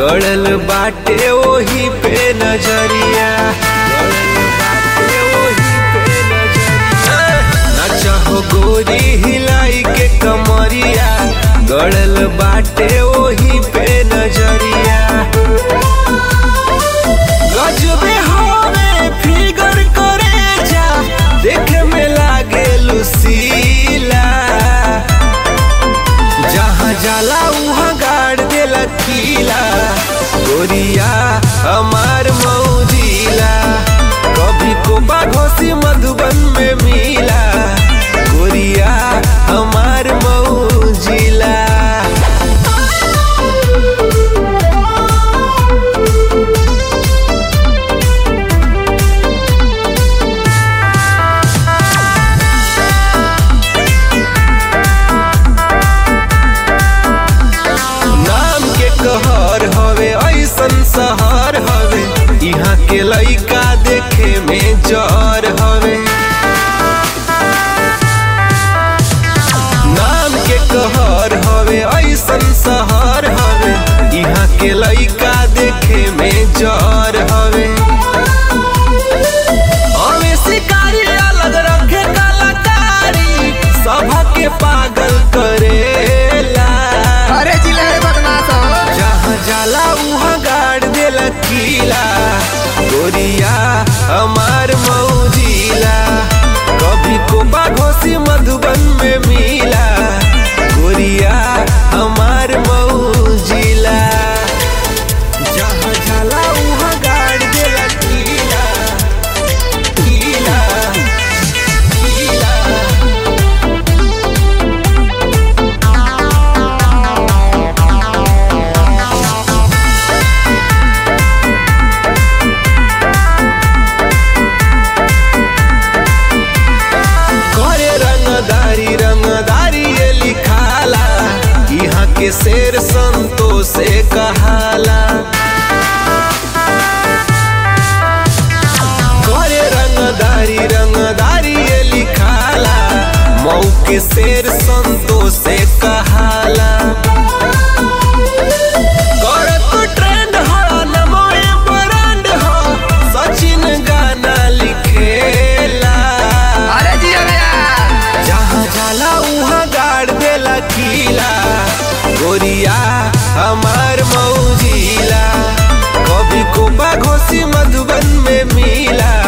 गड़ल बाटे ओही पे नजरिया गड़ल बाटे ओही पे नजरिया ना चाहो गोरी हिलाई के कमरिया गड़ल बाटे ओही पे नजरिया गजबे हवे फिगर करे जा देखे में लागे लुसीला जहाँ जाला उहाँ गाड़ देला कीला गोरिया हमार मौजिला कभी कोबा घोसी मधुबन में मिला गोरिया हमार मौजिला नाम के कहर हवे ऐसन शहर हवे यहाँ के लइका देखे में जर हवे नाम के कहर हवे ऐसन शहर हवे यहाँ के लइका देखे में जर हवे हमें शिकारी अलग रखे कलाकारी सभा के पागल करेला अरे जिले रे बदमाश हो जहाँ जाला उहाँ गाड़ देला कीला गोरिया हमार मौजिला कभी कोबा घोसी मधुबन में मिला गोरिया हमार मौजिला जहाँ जाला उहाँ गाड़ देला कीला कीला कीला करे रंगदारी रंगदारी ये लिखाला यहाँ के शेर संतो से कहाला करे रंगदारी रंगदारी ये लिखाला मऊ के शेर संतो से कहाला करत ट्रेंड हो नमोए ब्रांड हो सचिन गाना लिखेला अरे जिया भैया जहाँ जाला उहाँ गाड़ देला कीला गोरिया हमार मौजिला कभी कोबा घोसी मधुबन में मिला